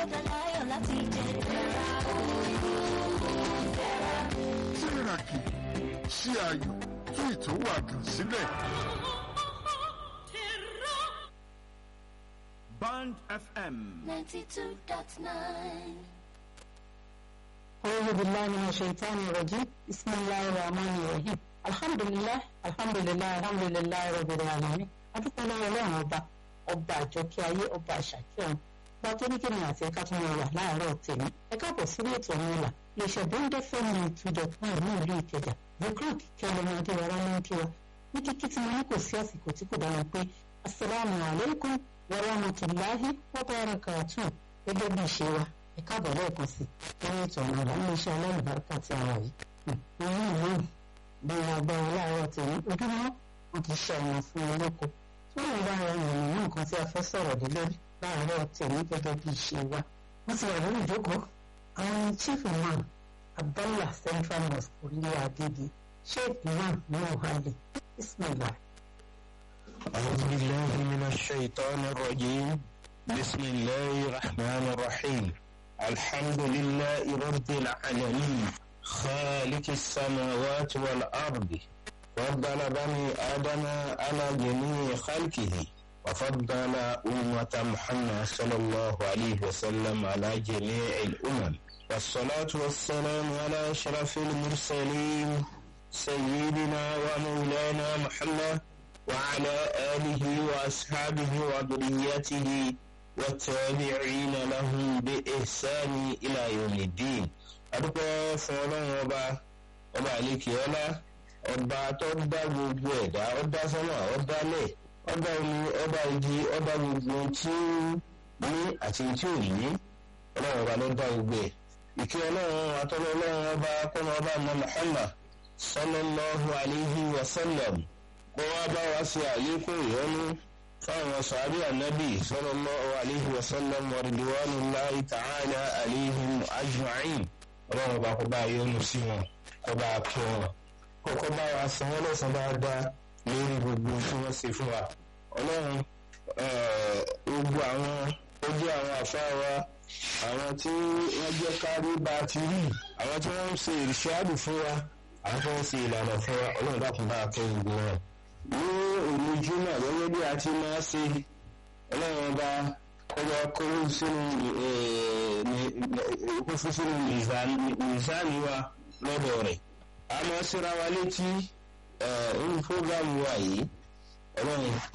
gbọ́dọ̀ láyọ̀ láti jẹ. tírìràkì ṣí ayọ̀ tún ìtòwádùn sílẹ̀. Band FM. ninety two dot nine. أعوذ بالله من الشيطان الرجيم بسم الله الرحمن الرحيم الحمد لله الحمد لله الحمد لله رب العالمين adúpẹ́ lọ́wọ́ ọlọ́run ọba ọba àjọkẹ́ ayé ọba àṣàkẹ́ ọ̀hún ọba tó ní kíni àti ẹ̀ka tó máa wà láàárọ̀ tèmi ẹ káàbọ̀ sórí ètò ọ̀hún ìlà iléeṣẹ́ bẹ́ńdẹ́ fẹ́mi ìtújọ fún ìlú ìlú ìkẹjà bukrak kẹlẹ́mọ adéwọlá ló ń kí wa ní kíkí tí mo ní kò sí àsìkò tí kò dára pé asalaamu alaykum wa rahmatulahi wa barakatuh gẹ́gẹ́ bí ìṣe wa ẹ káàbọ̀ lẹ́ẹ̀kan sí lórí ètò ọ̀nà ìlànà iléeṣẹ́ alálùbáríkà tí a wà yìí. àwọn ìlú bí wọn agbára láàárọ̀ tèmi ojúmọ́ wọn kì í ṣe ọ̀nà fún olóko tí wọ́n bá ara ìrìn ní nǹkan tí a fẹ́ sọ̀rọ̀ lé lórí láàárọ̀ tèmi gẹ́gẹ́ bí ìṣe wa. wọ́n ti wà lórí ìjókòó àwọn chief imam abdallah central mosque orílẹ̀ agége sheikh imam nuhali bismillah. أعوذ بالله من الشيطان الرجيم بسم الله الرحمن الرحيم الحمد لله رب العالمين خالق السماوات والأرض فضل بني آدم على جميع خلقه وفضل أمة محمد صلى الله عليه وسلم على جميع الأمم والصلاة والسلام على أشرف المرسلين سيدنا ومولانا محمد وعلى آله وأصحابه وذريته والتابعين لهم بإحسان إلى يوم الدين adúpẹ́ fún ọlọ́run ọba ọba àlekèọ́lá ọba tó dá gbogbo ẹ̀dá ọdá sọ́nà ọdálẹ̀ ọdá omi ọdá igi ọdá gbogbo tí ní àti tí ò ní ọlọ́run ọba ló dá gbogbo ẹ̀ ìkí ọlọ́run àtọ́lọ́ ọlọ́run ọba kọ́nà ọba nà Muhammad sallallahu alayhi wa sallam kó wá bá wa ṣe àlékún ìyọ́nú fáwọn sàárì ànábì sallallahu alayhi wa sallam wa ridwanullahi ta'ala alayhim ajma'in ọlọ́run ọba kó bá yọ́nú sí wọn kó bá kí wọn kókó bá wa san wọ́n lẹ́san dáadáa lórí gbogbo tí wọ́n ṣe fún wa ọlọ́run gbogbo àwọn ojú àwọn àfáà wa àwọn tí wọ́n jẹ́ kárí bá ti rí àwọn tí wọ́n ń ṣe ìrìṣàdù fún wa àwọn tí wọ́n ń ṣe ìlànà fún wa ọlọ́run dákun bá kẹ́ gbogbo wọn ní òní júmọ̀ gẹ́gẹ́ bí a ti máa ṣe ọlọ́run ọba kọjá kó sínú kó fún sínú mìzáàní wa lọ́dọ̀ rẹ̀ a máa ṣíra wa létí ní fúgàmù wa yìí ọlọ́run